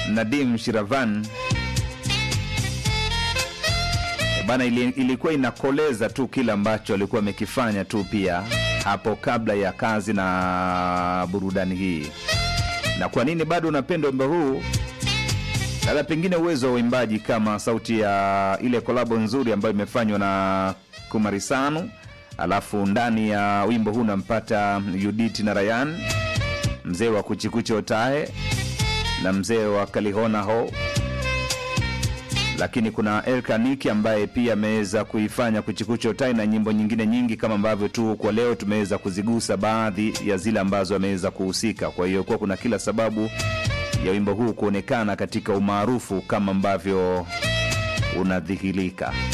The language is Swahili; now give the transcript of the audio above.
Nadim Shiravan E bana, ili, ilikuwa inakoleza tu kile ambacho alikuwa amekifanya tu pia hapo kabla ya kazi na burudani hii. Na kwa nini bado unapenda wimbo huu? Labda pengine uwezo wa uimbaji kama sauti ya ile kolabo nzuri ambayo imefanywa na Kumarisanu, alafu ndani ya wimbo huu unampata Judith na Rayan, mzee wa Kuchikuchi Otae na mzee wa Kalihona Ho, lakini kuna Elkaniki ambaye pia ameweza kuifanya Kuchikuchi Otae na nyimbo nyingine nyingi, kama ambavyo tu kwa leo tumeweza kuzigusa baadhi ya zile ambazo ameweza kuhusika. Kwa hiyo kuwa kuna kila sababu ya wimbo huu kuonekana katika umaarufu kama ambavyo unadhihirika.